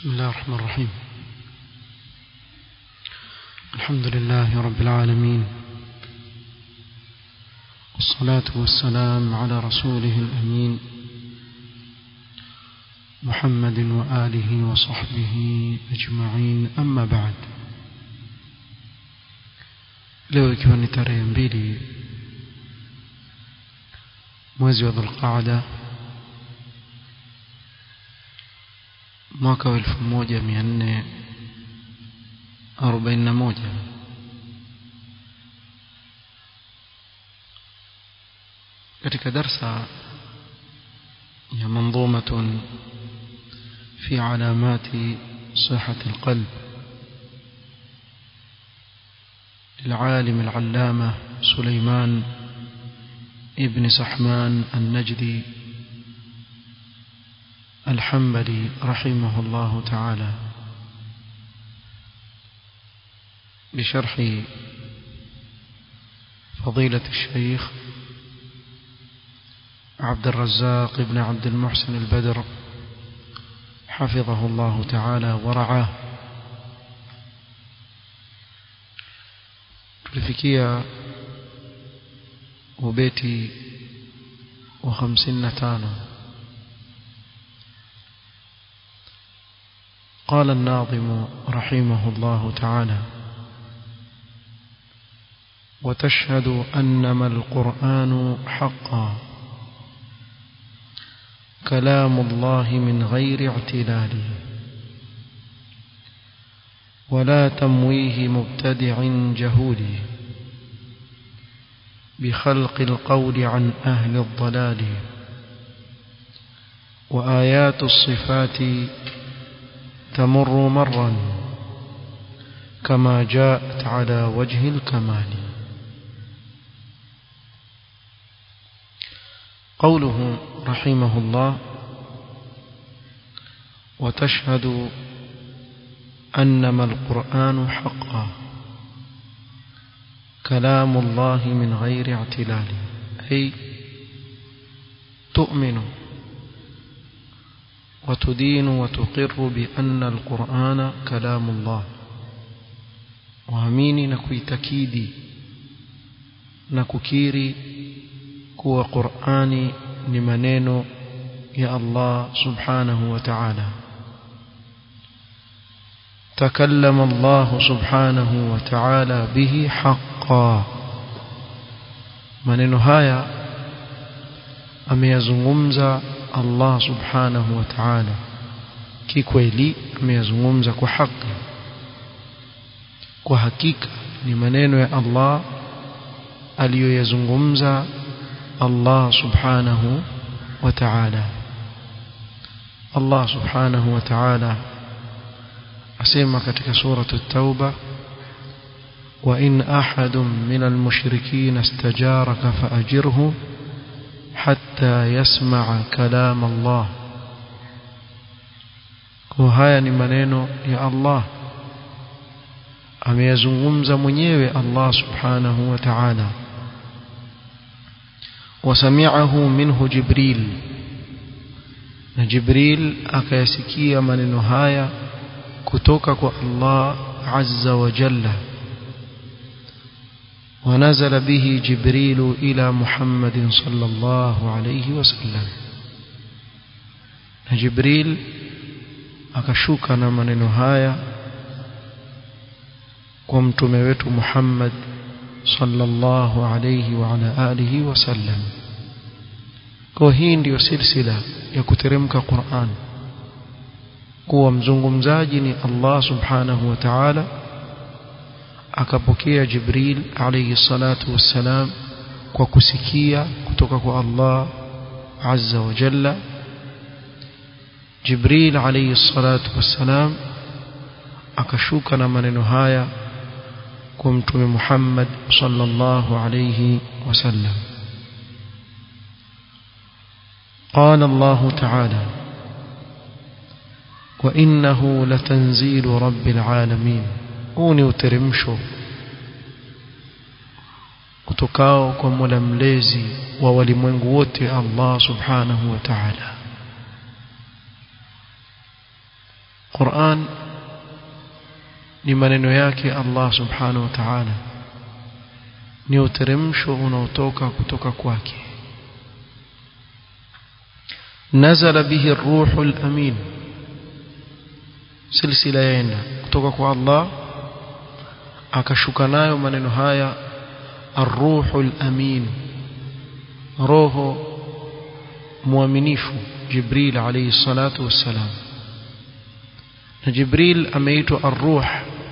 بسم الله الرحمن الرحيم الحمد لله رب العالمين والصلاة والسلام على رسوله الأمين محمد وآله وصحبه أجمعين أما بعد leo ikiwa ni tarehe mbili mwezi wa dhulqaada mwaka wa elfu moja mia nne arobaini na moja katika darsa ya manzumatun fi alamati sihati alqalb للعالم العلامة سليمان ابن سحمان النجدي الحنبلي رحمه الله تعالى بشرح فضيلة الشيخ عبد الرزاق بن عبد المحسن البدر حفظه الله تعالى ورعاه tulifikia ubeti wa 55 قال الناظم رحمه الله تعالى وتشهد أنما القرآن حقا كلام الله من غير اعتلال ولا تمويه مبتدع جهول بخلق القول عن أهل الضلال وآيات الصفات تمر مرا كما جاءت على وجه الكمال قوله رحمه الله وتشهد أنما القرآن حقا كلام الله من غير اعتلال أي تؤمن وتدين وتقر بأن القرآن كلام الله وامini na kuitakidi na kukiri kuwa Qur'ani ni maneno ya Allah subhanahu wa ta'ala تكلم الله سبحانه وتعالى به حقا maneno haya ameyazungumza Allah subhanahu wa ta'ala kikweli ameyazungumza kwa haki kwa hakika ni maneno ya Allah aliyoyazungumza Allah subhanahu wa ta'ala Allah subhanahu wa ta'ala asema katika suratu at-tauba wa in ahadun min al-mushrikeen istajaraka faajirhu hatta yasma'a kalam Allah kwa haya ni maneno ya Allah ameyazungumza mwenyewe Allah subhanahu wa ta'ala wasami'ahu minhu jibril na jibril akayasikia maneno haya kutoka kwa Allah azza wa jalla ونزل به جبريل إلى محمد صلى الله عليه وسلم جبريل akashuka na maneno haya kwa mtume wetu Muhammad sallallahu alayhi wa ala alihi wasallam kwa hii ndiyo silsila ya kuteremka Qur'an kuwa mzungumzaji ni Allah subhanahu wa ta'ala akapokea Jibril alayhi salatu wassalam kwa kusikia kutoka kwa Allah azza wa jalla Jibril alayhi salatu wassalam akashuka na maneno haya kwa mtume Muhammad sallallahu alayhi wasallam قال الله تعالى وإنه لتنزيل رب العالمين huu ni uteremsho kutokao kwa Mola mlezi wa walimwengu wote Allah subhanahu wa ta'ala Qur'an ni maneno yake Allah subhanahu wa ta'ala ni uteremsho unaotoka kutoka kwake nazala bihi ar-ruhul amin silsila yaenda kutoka kwa Allah akashuka nayo maneno haya ar-ruhul amin roho muaminifu Jibril alayhi salatu wassalam na Jibril ameitwa ar-ruh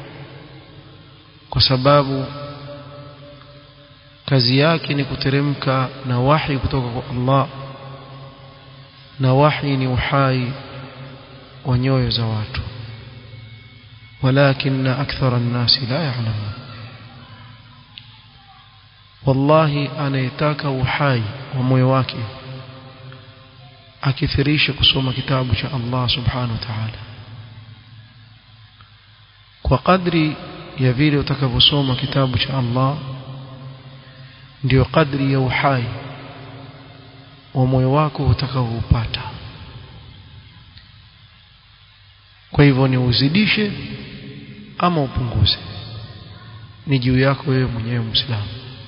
kwa sababu kazi yake ni kuteremka na wahi kutoka kwa Allah na wahi ni uhai wa nyoyo za watu ولكن أكثر الناس لا يعلمون والله anayetaka uhai wa moyo wake akithirisha kusoma kitabu cha Allah subhanahu wa ta'ala kwa kadri ya vile utakavyosoma kitabu cha Allah ndio kadri ya uhai wa moyo wako utakaoupata kwa hivyo ni uzidishe ama upunguze ni juu yako wewe mwenyewe muislamu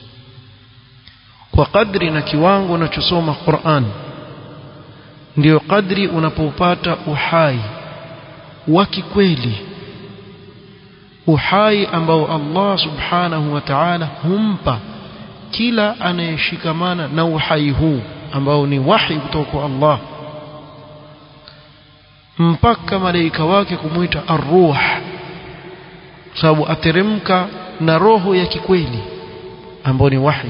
kwa kadri na kiwango unachosoma Qur'an ndio kadri unapopata uhai wa kikweli uhai ambao Allah subhanahu wa ta'ala humpa kila anayeshikamana na uhai huu ambao ni wahi kutoka kwa Allah mpaka malaika wake kumuita ar-ruh sababu ateremka na roho ya kikweli ambayo ni wahi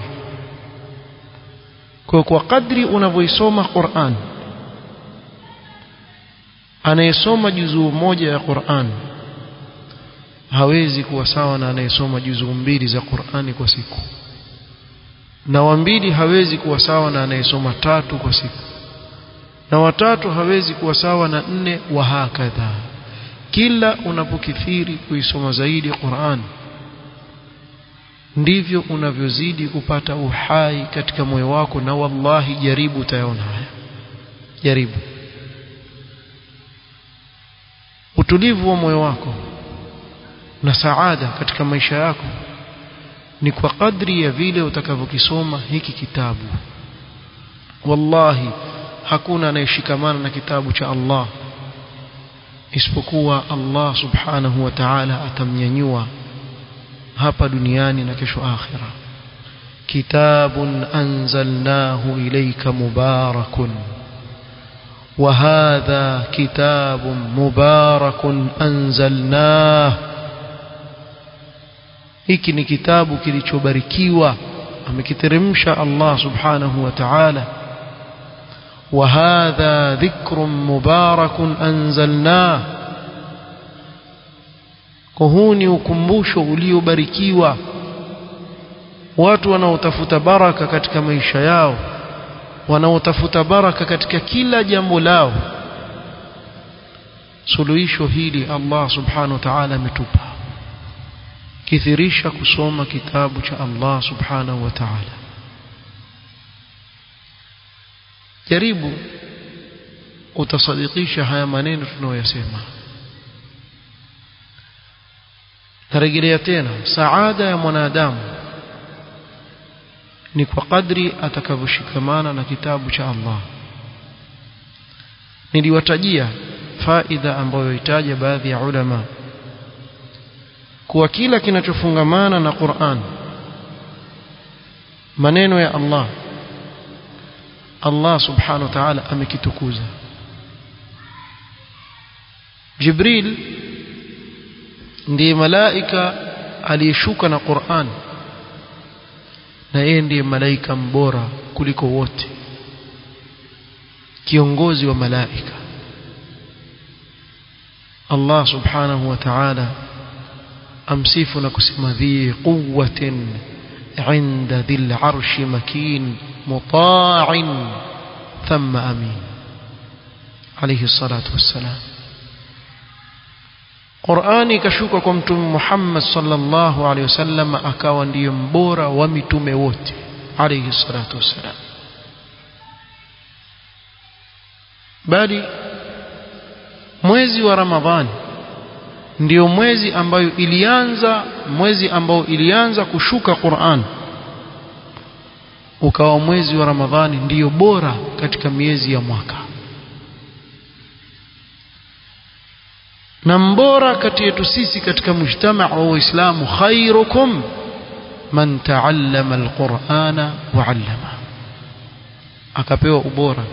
kwa kwa kadri unavyoisoma Qur'an anayesoma juzuu moja ya Qur'an hawezi kuwa sawa na anayesoma juzuu mbili za Qur'ani kwa siku na wa mbili hawezi kuwa sawa na anayesoma tatu kwa siku na watatu hawezi kuwa sawa na nne wa hakadha kila unapokithiri kuisoma zaidi Qur'an ndivyo unavyozidi kupata uhai katika moyo wako na wallahi jaribu utayaona haya jaribu utulivu wa moyo wako na saada katika maisha yako ni kwa kadri ya vile utakavyokisoma hiki kitabu wallahi hakuna anayeshikamana na kitabu cha Allah isipokuwa Allah subhanahu wa ta'ala atamnyanyua hapa duniani na kesho akhira kitabun anzalnahu ilayka mubarakun وهذا كتاب مبارك أنزلناه hiki ni kitabu kilichobarikiwa amekiteremsha Allah subhanahu wa ta'ala wa hadha dhikrun mubarakun anzalnah kwa huu ni ukumbusho uliobarikiwa watu wanaotafuta baraka katika maisha yao wanaotafuta baraka katika kila jambo lao suluhisho hili Allah subhanahu wa ta'ala ametupa kithirisha kusoma kitabu cha Allah subhanahu wa ta'ala jaribu utasadikisha haya maneno tunayoyasema narejelea tena saada ya mwanadamu ni kwa kadri atakavyoshikamana na kitabu cha Allah niliwatajia faida ambayo itaja baadhi ya ulama kuwa kila kinachofungamana na Qur'an maneno ya Allah Allah subhanahu wa ta'ala amekitukuza Jibril ndiye malaika aliyeshuka na Qur'an na yeye ndiye malaika mbora kuliko wote kiongozi wa malaika Allah subhanahu wa ta'ala amsifu na kusema dhi quwwatin عند ذي العرش مكين مطاع ثم أمين عليه الصلاة والسلام Qur'ani ikashuka kwa mtume Muhammad sallallahu alaihi wasallam akawa ndiyo mbora wa mitume wote alayhi salatu wassalam mwezi wa Ramadhani ndio mwezi ambayo ilianza mwezi ambao ilianza kushuka Qur'an ukawa mwezi wa Ramadhani ndiyo bora katika miezi ya mwaka na mbora kati yetu sisi katika mujtama wa Uislamu khairukum man taallama alqur'ana wa 'allama akapewa ubora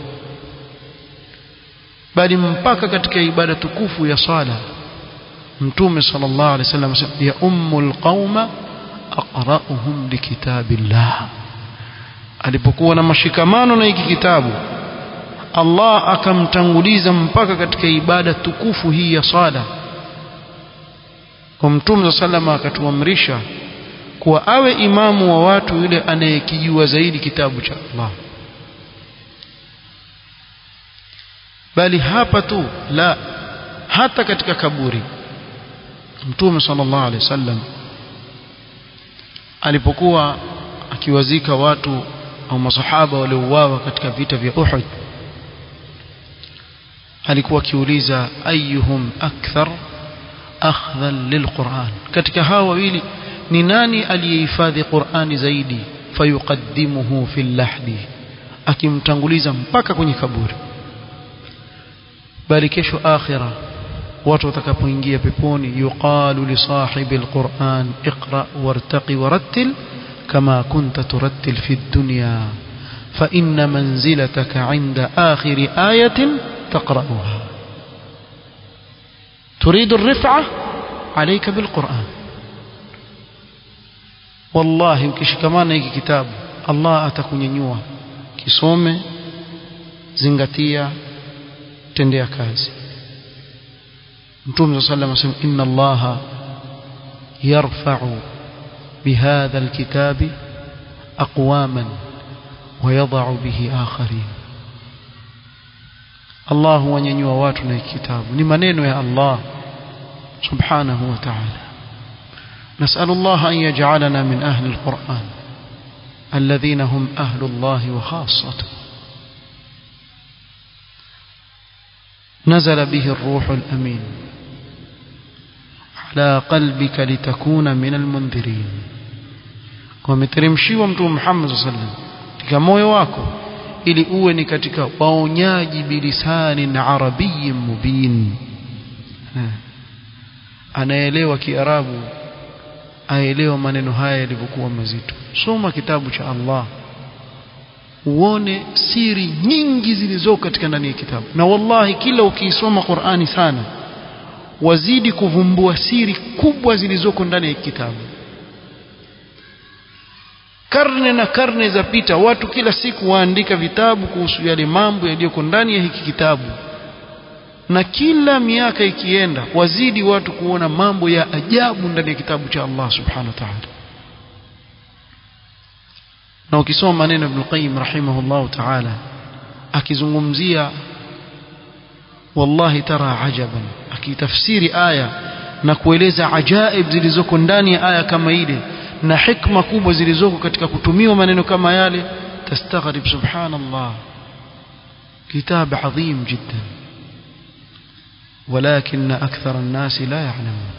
bali mpaka katika ibada tukufu ya sala mtume sallallahu alaihi wasallam ya ummul qauma aqra'uhum likitabillah alipokuwa na mashikamano na hiki kitabu Allah akamtanguliza mpaka katika ibada tukufu hii ya sala kwa mtume sallama akatuamrisha kuwa awe imamu wa watu yule anayekijua zaidi kitabu cha Allah bali hapa tu la hata katika kaburi mtume sallallahu alaihi wasallam alipokuwa akiwazika watu au masahaba waliouawa katika vita vya Uhud alikuwa akiuliza ayyuhum akthar akhdhan lilquran katika hawa wawili ni nani aliyehifadhi Qur'ani zaidi fayuqaddimuhu fil lahdi akimtanguliza mpaka kwenye kaburi bali kesho akhira watu watakapoingia peponi yuqalu li sahibi alquran iqra wartaqi warattil kama kunta turattil fi dunya fa inna manzilataka 'inda akhir ayatin taqra'uha تريد الرفعة عليك بالقرآن والله ukishikamana hiki kitabu Allah atakunyanyua kisome zingatia tendea kazi Mtume صلى الله عليه وسلم إن الله يرفع بهذا الكتاب أقواما ويضع به آخرين Allah huwanyanyua watu na kitabu ni maneno ya Allah subhanahu wa ta'ala نسأل الله أن يجعلنا من أهل القرآن الذين هم أهل الله وخاصته نزل به الروح الأمين على قلبك لتكون من المنذرين ومترمشي ومتو محمد صلى الله عليه وسلم katika moyo wako ili uwe ni katika waonyaji bilisanin arabiyyin mubin anaelewa kiarabu aelewa maneno haya yalivyokuwa mazito soma kitabu cha Allah uone siri nyingi zilizoko katika ndani ya kitabu na wallahi kila ukiisoma Qur'ani sana wazidi kuvumbua siri kubwa zilizoko ndani ya kitabu karne na karne za pita watu kila siku waandika vitabu kuhusu yale mambo yaliyoko ndani ya hiki kitabu na kila miaka ikienda wazidi watu kuona mambo ya ajabu ndani ya kitabu cha Allah subhanahu wa ta'ala na ukisoma maneno Ibn Qayyim rahimahullah ta'ala akizungumzia wallahi tara ajaban akitafsiri aya na kueleza ajaib zilizoko ndani ya aya kama ile na hikma kubwa zilizoko katika kutumiwa maneno kama yale tastaghrib subhanallah kitab adhim jiddan ولكن أكثر الناس لا يعلمون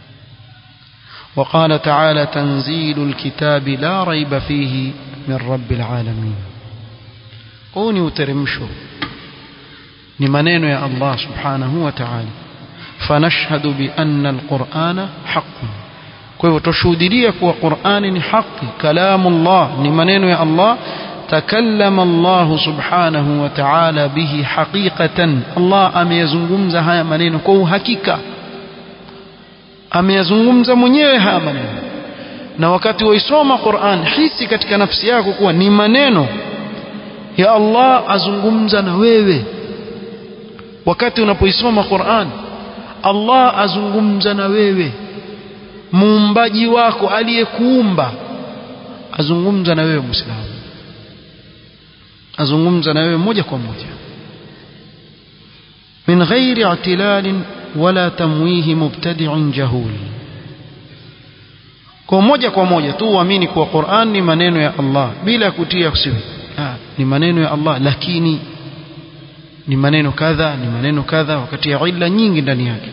وقال تعالى تنزيل الكتاب لا ريب فيه من رب العالمين قوني وترمشوا لمنين يا الله سبحانه وتعالى فنشهد بأن القرآن حق kwa hivyo tushuhudia kuwa Qur'ani ni haki kalamu Allah ni maneno ya Allah takallama Allah subhanahu wa ta'ala bihi haqiqatan Allah ameyazungumza haya maneno kwa uhakika ameyazungumza mwenyewe haya maneno na wakati waisoma Qur'an hisi katika nafsi yako kuwa ni maneno ya Allah azungumza na wewe wakati unapoisoma Qur'an Allah azungumza na wewe muumbaji wako aliyekuumba azungumza na wewe muislamu azungumza na wewe moja kwa moja min ghairi i'tilal wala tamwihi mubtadi'in jahul kwa moja kwa moja tu uamini kuwa Qur'an ni maneno ya Allah bila kutia kusiwi ni maneno ya Allah lakini ni maneno kadha ni maneno kadha wakati ya illa nyingi ndani yake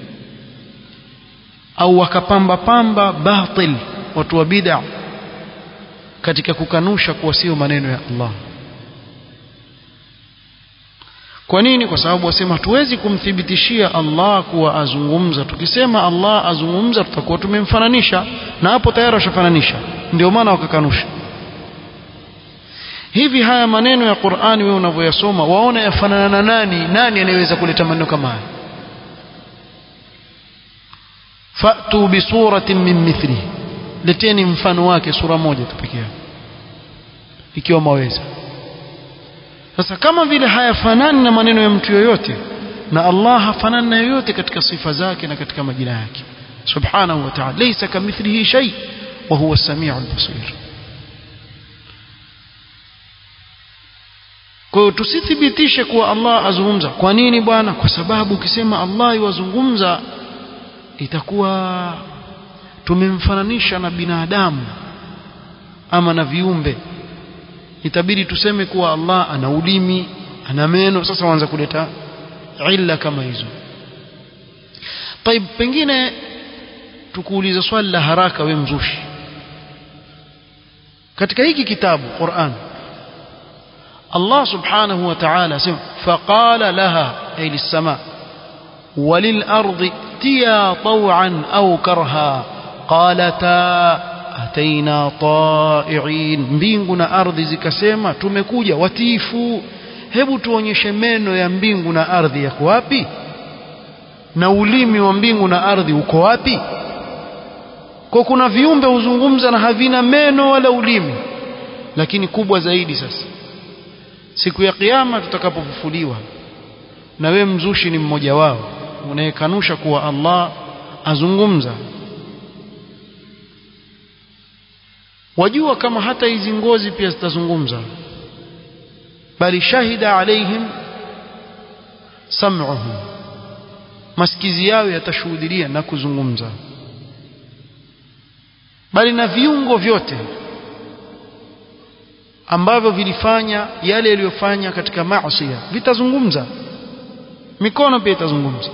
au wakapamba pamba batil watu wa bid'a katika kukanusha kuwa sio maneno ya Allah kwa nini kwa sababu wasema hatuwezi kumthibitishia Allah kuwa azungumza tukisema Allah azungumza tutakuwa tumemfananisha na hapo tayari washafananisha ndio maana wakakanusha hivi haya maneno ya Qur'ani wewe unavyoyasoma waona yafanana na nani nani anayeweza kuleta maneno kama haya fa'tu bi suratin min mithlihi leteni mfano wake sura moja tu pekee ikiwa maweza sasa kama vile hayafanani na maneno ya mtu yoyote na Allah hafanani na yoyote katika sifa zake na katika majina yake subhanahu wa ta'ala laysa kamithlihi shay wa huwa as-sami'ul basir kwa hiyo tusithibitishe kuwa Allah azungumza kwa nini bwana kwa sababu ukisema Allah yuwazungumza itakuwa tumemfananisha na binadamu ama na viumbe itabidi tuseme kuwa Allah ana ulimi ana meno sasa waanza kuleta illa kama hizo طيب pengine tukuulize swali la haraka we mzushi katika hiki kitabu Qur'an Allah subhanahu wa ta'ala asema faqala laha ay lis-sama walil ardi tiya taw'an aw karha qalata ataina ta'i'in mbingu na ardhi zikasema tumekuja watiifu hebu tuonyeshe meno ya mbingu na ardhi yako wapi na ulimi wa mbingu na ardhi uko wapi kwa kuna viumbe huzungumza na havina meno wala ulimi lakini kubwa zaidi sasa siku ya kiyama tutakapofufuliwa na we mzushi ni mmoja wao unayekanusha kuwa Allah azungumza wajua kama hata hizi ngozi pia zitazungumza bali shahida alaihim sam'uhum masikizi yao yatashuhudia na kuzungumza bali na viungo vyote ambavyo vilifanya yale yaliyofanya katika maasi vitazungumza mikono pia itazungumza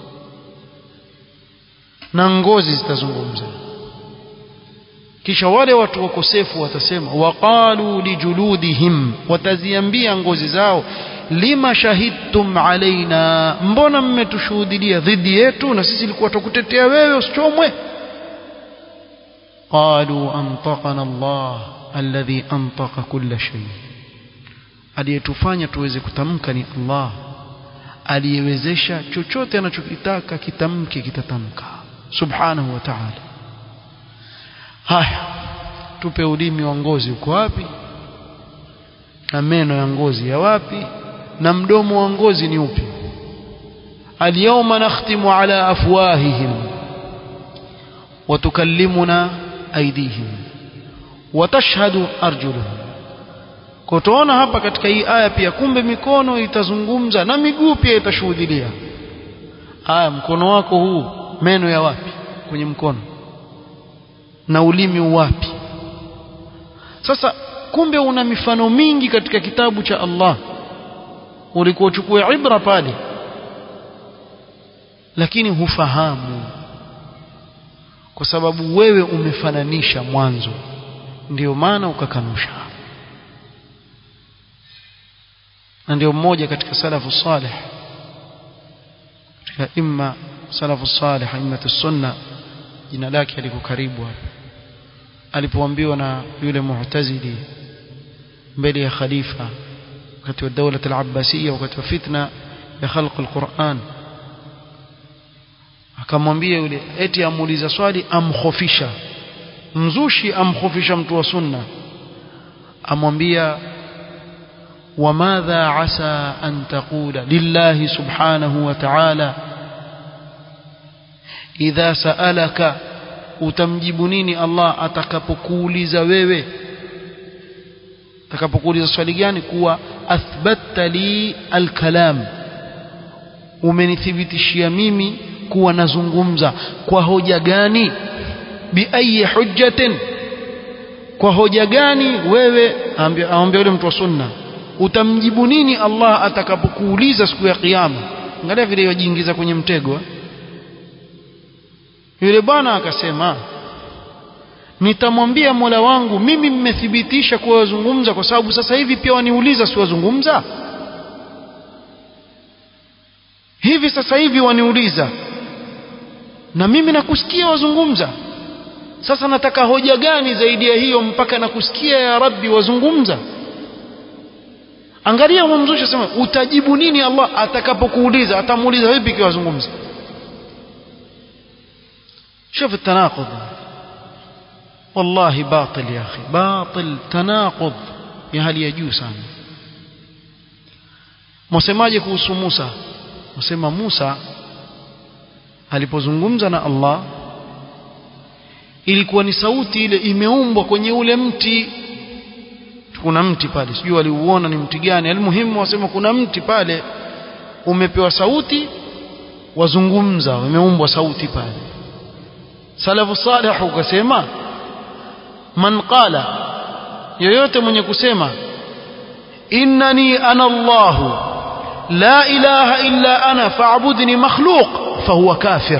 na ngozi zitazungumza kisha wale watu wakosefu watasema waqalu lijuludihim wataziambia ngozi zao lima shahidtum alaina mbona mmetushuhudia dhidi yetu na sisi ilikuwa tukutetea wewe usichomwe qalu antaqana Allah alladhi antaqa kulla shay aliyetufanya tuweze kutamka ni Allah aliyewezesha chochote anachokitaka kitamke kitatamka subhanahu wa ta'ala haya tupe ulimi wa ngozi uko wapi na meno ya ngozi ya wapi na mdomo wa ngozi ni upi alyawma nakhtimu ala afwahihim wa tukallimuna aydihim wa tashhadu arjuluhum kwa tuona hapa katika hii aya pia kumbe mikono itazungumza na miguu pia itashuhudia aya mkono wako huu meno ya wapi kwenye mkono na ulimi wapi sasa kumbe una mifano mingi katika kitabu cha Allah ulikuwa uchukue ibra pale lakini hufahamu kwa sababu wewe umefananisha mwanzo ndio maana ukakanusha na ndio mmoja katika salafu salih katika imma salafu salih imma sunna jina lake aliko karibu hapa alipoambiwa na yule mu'tazili mbele ya khalifa wakati wa dawla al-abbasiyya wakati wa fitna ya khalq al-Qur'an akamwambia yule eti amuuliza swali amkhofisha mzushi amkhofisha mtu wa sunna amwambia وماذا عسى أن تقول لله سبحانه وتعالى إذا سألك utamjibu nini Allah atakapokuuliza wewe atakapokuuliza swali gani kuwa athbatta li alkalam umenithibitishia mimi kuwa nazungumza kwa hoja gani biayi hujjatin kwa hoja gani wewe aambia yule mtu wa sunna utamjibu nini Allah atakapokuuliza siku ya kiyama angalia vile yajiingiza kwenye mtego yule bwana akasema nitamwambia Mola wangu mimi mmethibitisha kuwa wazungumza kwa sababu sasa hivi pia waniuliza si wazungumza hivi sasa hivi waniuliza na mimi nakusikia wazungumza sasa nataka hoja gani zaidi ya hiyo mpaka nakusikia ya rabbi wazungumza angalia mumzusha sema utajibu nini Allah atakapokuuliza atamuuliza vipi kwa wazungumza شوف التناقض والله باطل يا أخي باطل تناقض يا هل يجوز sana msemaje kuhusu Musa msema Musa alipozungumza na Allah ilikuwa ni sauti ile imeumbwa kwenye ule mti kuna mti pale sijui waliuona ni mti gani almuhimu wasema kuna mti pale umepewa sauti wazungumza umeumbwa sauti pale salafu salih ukasema man qala yoyote mwenye kusema innani ana Allahu la ilaha illa ana fa'budni makhluq fahuwa kafir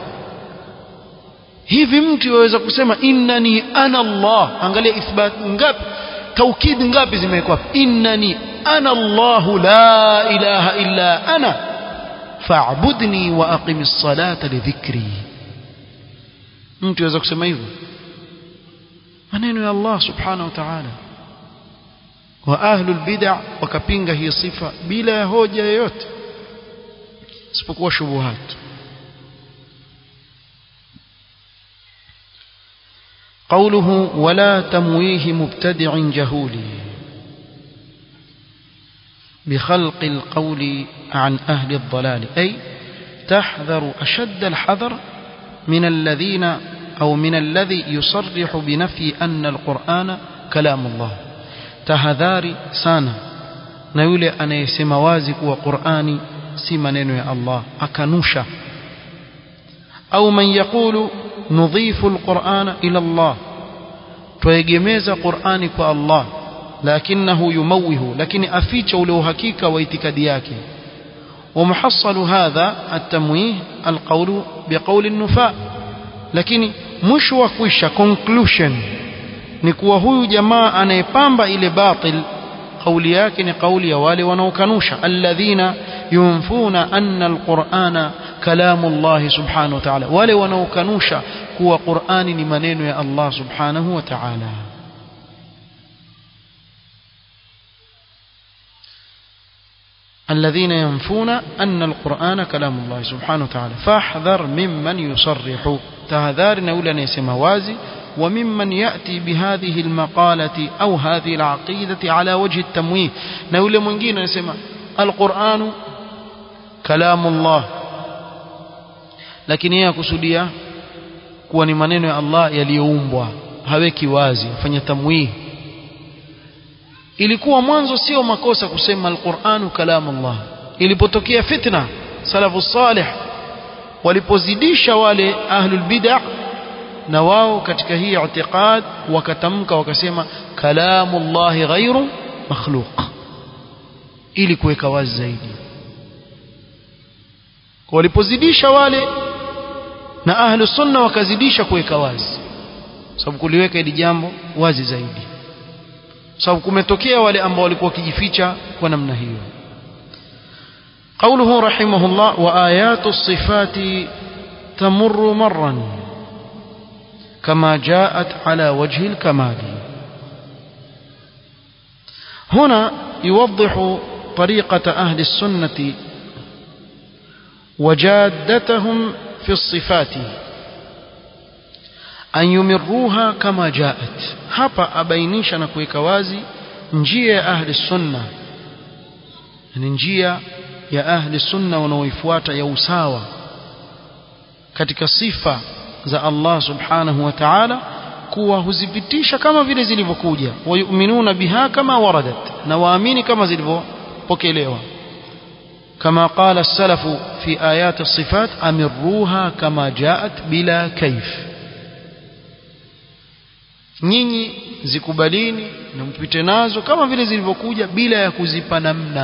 hivi mtu waweza kusema innani ana Allah angalia ithbat ngapi taukid ngapi zimewekwa innani ana Allah la ilaha illa ana fa'budni wa aqimis salata li dhikri mtu aweza kusema hivyo maneno ya Allah subhanahu wa ta'ala wa ahlul bid'ah wakapinga hii sifa bila ya hoja yoyote isipokuwa shubuhat قوله ولا تمويه مبتدع جهول بخلق القول عن أهل الضلال أي تحذر أشد الحذر من الذين أو من الذي يصرح بنفي أن القرآن كلام الله تهذاري سانا نيولي أنا يسمى وازك وقرآني سيمنين يا الله أكنوشا أو من يقول نضيف القرآن إلى الله تيجمز قرآن الله لكنه يموه لكن أفيت له حقيقة واتكادياك ومحصل هذا التمويه القول بقول النفاء lakini mwisho wa kwisha conclusion ni kuwa huyu jamaa anayepamba ile batil kauli yake ni kauli ya wale wanaokanusha alladhina yunfuna anna alqur'ana kalamu Allah subhanahu wa ta'ala wale wanaokanusha kuwa Qur'ani ni maneno ya Allah subhanahu wa ta'ala الذين ينفون أن القرآن كلام الله سبحانه وتعالى فاحذر ممن يصرح تهذار نولا نيسم وازي وممن يأتي بهذه المقالة أو هذه العقيدة على وجه التمويه نولا منجين نسمى القرآن كلام الله lakini yeye akusudia kuwa ni maneno ya Allah yaliyoumbwa haweki wazi afanya tamwih ilikuwa mwanzo sio makosa kusema alquranu kalamu Allah ilipotokea fitna salafu salih walipozidisha wale ahlul bid'ah na wao katika hii i'tiqad wakatamka wakasema kalamu Allah ghairu makhluq ili kuweka wazi zaidi walipozidisha wale na ahlu sunna wakazidisha kuweka wazi sababu kuliweka hili jambo wazi zaidi sababu kumetokea wale ambao walikuwa wakijificha kwa namna hiyo قوله رحمه الله وآيات الصفات تمر مرا كما جاءت على وجه الكمال هنا يوضح طريقة أهل السنة وجادتهم في الصفات أن يمروها كما جاءت hapa abainisha na kuweka wazi njia ya ahli sunna ni njia ya ahli sunna wanaoifuata ya usawa katika sifa za Allah subhanahu wa ta'ala kuwa huzipitisha kama vile zilivyokuja wayuminuna biha kama waradat na waamini kama zilivyopokelewa كما قال السلف في آيات الصفات أمروها كما جاءت بلا كيف nyinyi zikubalini na mpite nazo kama vile zilivyokuja bila ya kuzipa namna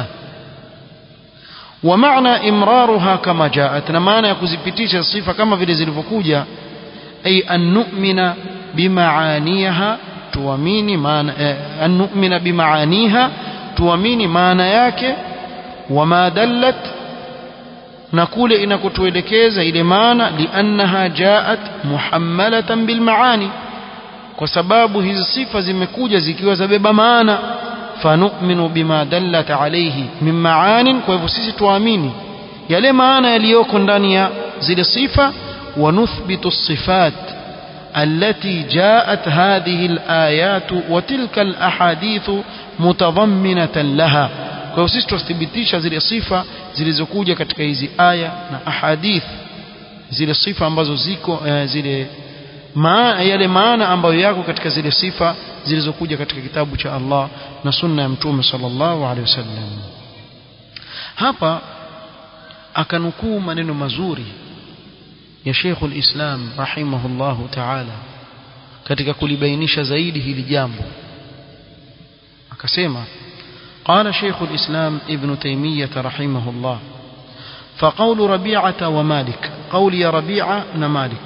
wa maana imraruha kama jaat na maana ya kuzipitisha sifa kama vile zilivyokuja ay an nu'mina bimaaniha tuamini maana an nu'mina bimaaniha tuamini maana yake wama dallat na kule inakotuelekeza ile maana liannaha jaat muhammalatan bilmaani kwa sababu hizi sifa zimekuja zikiwa zabeba maana fanu'minu bima dallat alayhi min maanin kwa hivyo sisi tuamini yale maana yaliyoko ndani ya zile sifa wa nuthbitu sifat التي جاءت هذه الآيات وتلك الأحاديث متضمنة لها kwa hiyo sisi tuthibitisha zile sifa zilizokuja katika hizi aya na ahadith zile sifa ambazo ziko uh, zile maana yale maana ambayo yako katika zile sifa zilizokuja katika kitabu cha Allah na sunna ya mtume sallallahu alaihi wasallam hapa akanukuu maneno mazuri ya Sheikh al-Islam rahimahullahu ta'ala katika kulibainisha zaidi hili jambo akasema قال شيخ الإسلام ابن تيمية رحمه الله فقول ربيعة ومالك قول يا ربيعة نمالك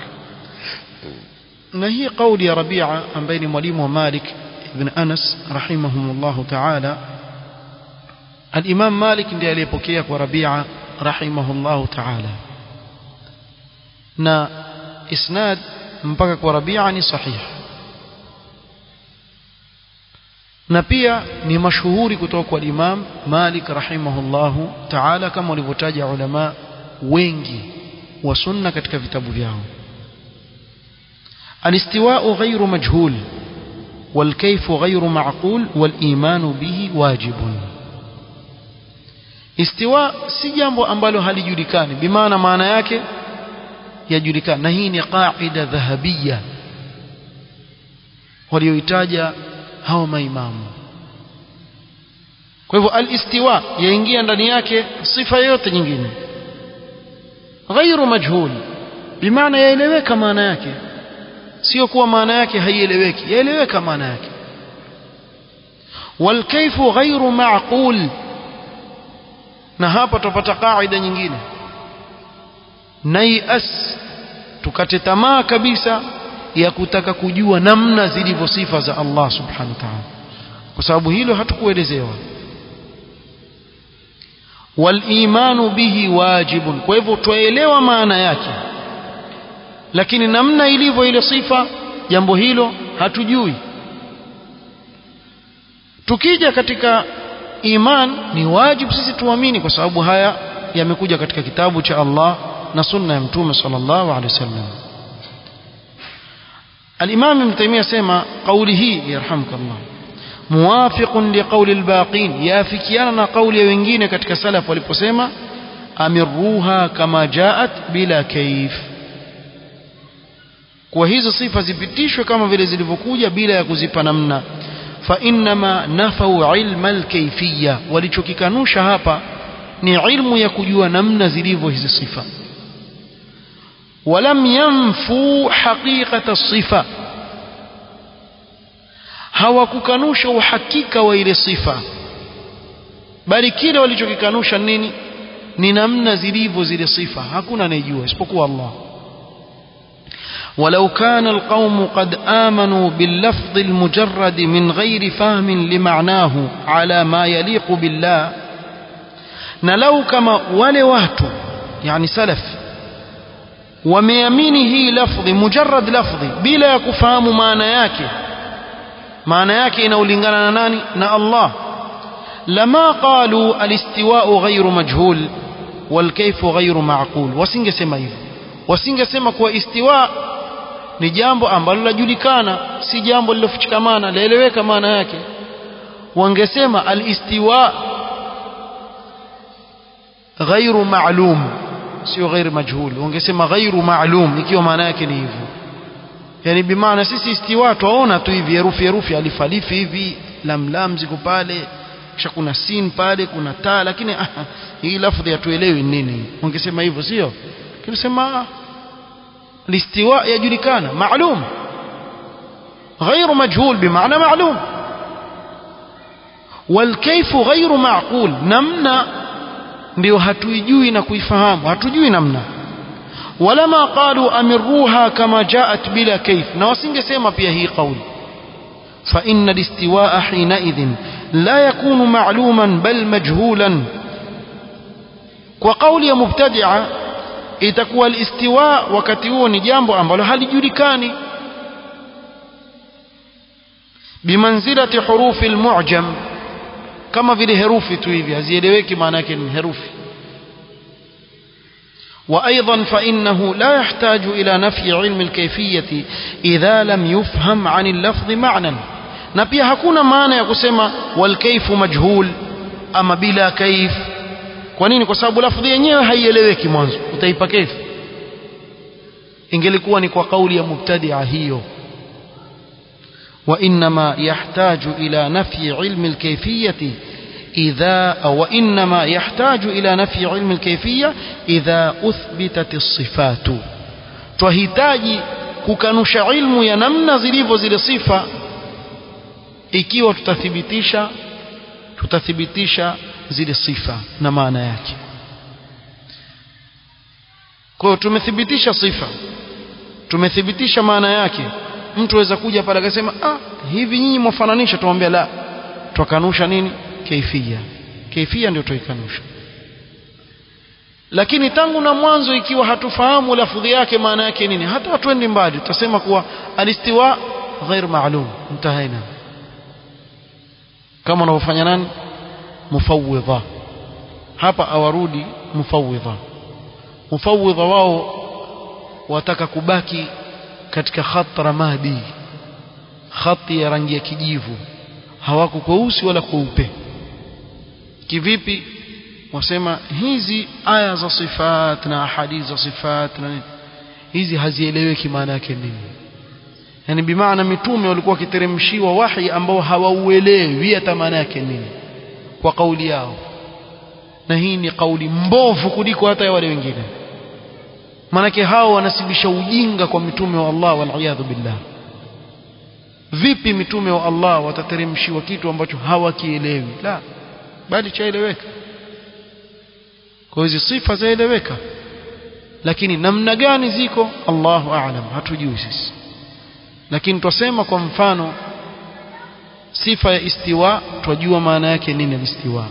نهي قول يا ربيعة عن بين مليم ومالك ابن أنس رحمهم الله تعالى الإمام مالك ndiye aliyepokea kwa Rabi'a rahimahullahu ta'ala na isnad mpaka kwa Rabi'a ni sahih na pia ni mashuhuri kutoka kwa Imam Malik rahimahullahu ta'ala kama walivyotaja ulama wengi wa sunna katika vitabu vyao الاستواء غير مجهول والكيف غير معقول والإيمان به واجب استواء si jambo ambalo halijulikani bimaana maana yake yajulikana na hii ni qaida dhahabia walioitaja hao maimamu kwa hivyo al-istiwa yaingia ndani yake sifa yote nyingine ghairu majhul bimaana yaeleweka maana yake sio kuwa maana yake haieleweki yaeleweka maana yake والكيف غير معقول na hapa tupata kaida nyingine naias tukate tamaa kabisa ya kutaka kujua namna zilivyo sifa za Allah subhanahu wa ta'ala kwa sababu hilo hatukuelezewa walimanu bihi wajibun kwa hivyo tuelewa maana yake lakini namna ilivyo ile sifa jambo hilo hatujui tukija katika iman ni wajibu sisi tuamini kwa sababu haya yamekuja katika kitabu cha Allah na sunna ya mtume sallallahu alaihi wasallam الإمام ابن تيمية سيما قوله يرحمك الله موافق لقول الباقين يافكيانا قول وينجين كتك سلف ولبسيما أمروها كما جاءت بلا كيف kwa hizo sifa zipitishwe kama vile zilivyokuja bila ya kuzipa namna fa innama nafau ilma alkayfiyya walichokikanusha hapa ni ilmu ya kujua namna zilivyo hizi sifa ولم ينفوا حقيقة الصفة hawakukanusha uhakika wa ile sifa bali kile walichokikanusha nini ni namna zilivyo zile sifa hakuna anayejua isipokuwa Allah ولو كان القوم قد آمنوا باللفظ المجرد من غير فهم لمعناه على ما يليق بالله نلو كما ولوهت يعني سلف wameamini hii lafdhi mujarrad lafdhi bila ya kufahamu maana yake maana yake inaulingana na nani na Allah lama qalu alistiwa'u ghayru majhul walkayfu ghayru ma'qul wasingesema hivyo wasingesema kuwa istiwa ni jambo ambalo lajulikana si jambo lilofichikamana laeleweka maana yake wangesema alistiwa ghayru ma'lum sio ghair majhul ungesema ghairu maalum ikiwa maana yake ni hivyo yani bimaana sisi istiwa tuona tu hivi herufi herufi alif alif hivi lam lam ziko pale kisha kuna sin pale kuna ta lakini ah, hii lafdhi hatuelewi nini ungesema hivyo sio kinasema listiwa yajulikana maalum غير مجهول بمعنى معلوم والكيف غير معقول نمنا ndio hatuijui na kuifahamu hatujui namna walama qalu amiruha kama jaat bila kaif na wasingesema pia hii kauli fa inna listiwaa hinaidhin la yakunu ma'luman bal majhulan kwa kauli ya mubtadia itakuwa alistiwa wakati huo ni jambo ambalo halijulikani bimanzilati hurufi almu'jam kama vile herufi tu hivi hazieleweki maana yake ni herufi وأيضا فإنه لا يحتاج إلى نفي علم الكيفية إذا لم يفهم عن اللفظ معنى na pia hakuna maana ya kusema walkaifu majhul ama bila kaif kwa nini kwa sababu lafdhi yenyewe haieleweki mwanzo utaipa kaifu ingelikuwa ni kwa kauli ya mubtadia hiyo وإنما يحتاج إلى نفي علم الكيفية إذا أو وإنما يحتاج إلى نفي علم الكيفية إذا أثبتت الصفات twahitaji kukanusha ilmu ya namna zilivyo zile sifa ikiwa tutathibitisha tutathibitisha zile sifa na maana yake kwa hiyo tumethibitisha sifa tumethibitisha maana yake mtu aweza kuja pale akasema ah hivi nyinyi mwafananisha tumwambia la twakanusha nini kaifia kaifia ndio tuikanusha lakini tangu na mwanzo ikiwa hatufahamu lafudhi yake maana yake nini hata hatuendi mbali tutasema kuwa alistiwa ghair maalum mtahaina kama wanavyofanya nani mufawidha hapa awarudi mufawidha mufawidha wao wataka kubaki katika khat ramadi khati ya rangi ya kijivu hawako kweusi wala kweupe kivipi wasema hizi aya za sifat na ahadithi za sifat na nini hizi hazieleweki maana yake nini yani bimaana mitume walikuwa wakiteremshiwa wahi ambao hawauelewi hata maana yake nini kwa kauli yao na hii ni kauli mbovu kuliko hata ya wale wengine maanake hao wanasibisha ujinga kwa mitume wa Allah waliyadhu billah vipi mitume wa Allah watateremshiwa kitu ambacho hawakielewi la bali chaeleweka kwa hizi sifa zaeleweka lakini namna gani ziko Allahu aalam hatujui sisi lakini twasema kwa mfano sifa ya istiwa twajua maana yake nini istiwa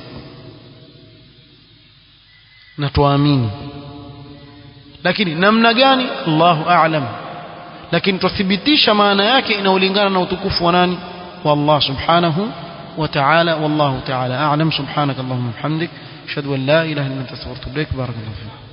na twaamini lakini namna gani Allahu aalam lakini twathibitisha maana yake inaolingana na utukufu wa nani wa Allah subhanahu wa ta'ala wallahu ta'ala a'lam subhanakallahumma wa bihamdik ashhadu an la ilaha illa anta astaghfiruka wa atubu ilaik barakallahu fiik